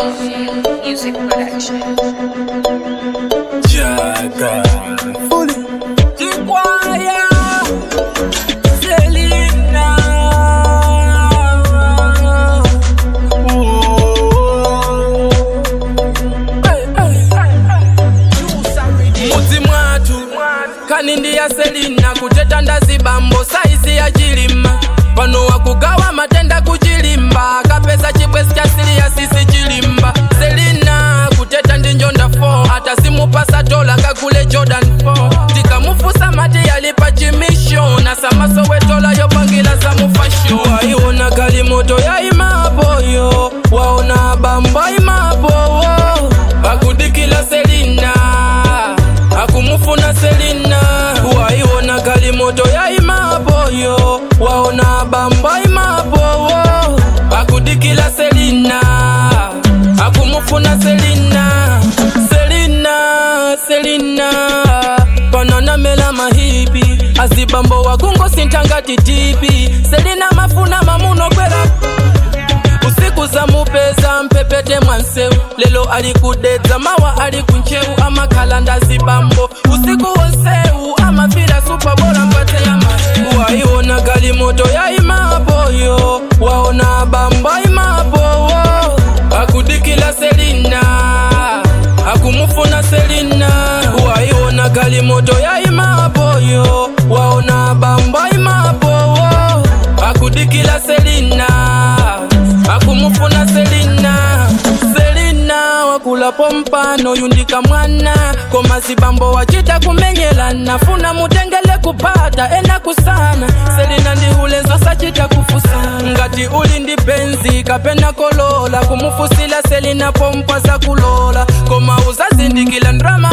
Music Production. Jaga Fully Jikwaya Selina Mudzi mwatu kanindi ya selina kuteta ndazibambo saizi ya chilima pano wakugawa matenda kuchilimba kapeza chibwezi cha siliya sisi chilimba selina kuteta ndi njonda 4 hata simupasa dola ngakule jordan 4 tikamufusa mati yalipa chimisho na samasowetola yopangila za mufasho waiona kalimoto yaimapoyo waona bamba imapowo akudikila selina akumufuna selina waiona kalimoto yaimapoyo waona bamba imapowo akudikila selina akumufuna selina selina selina pananamela mahipi azibambo wakungo sintangati tipi selina mafuna mamunokwera usiku za mupeza mpepete mwansewu lelo alikudedza mawa ali kunchewu amakhala ndazibambo usiku wonsewu amapira supabola mpate ya mahewu waiona galimoto yaimapoyo waona bamba imapowo akudikila selina akumufuna selina waiona galimoto yaimapoyo waona bamba imapowo akudikila selina akumufuna selina selina wakulapo mpano yundika mwana komazibambo wachita kumenyelana funa mutengele kupata ena kusana selina ndihulenzo sachita kufusana ngati uli ndi benzi kapena kolola kumufusila selina pompa za kulola koma uzazindikila ndrama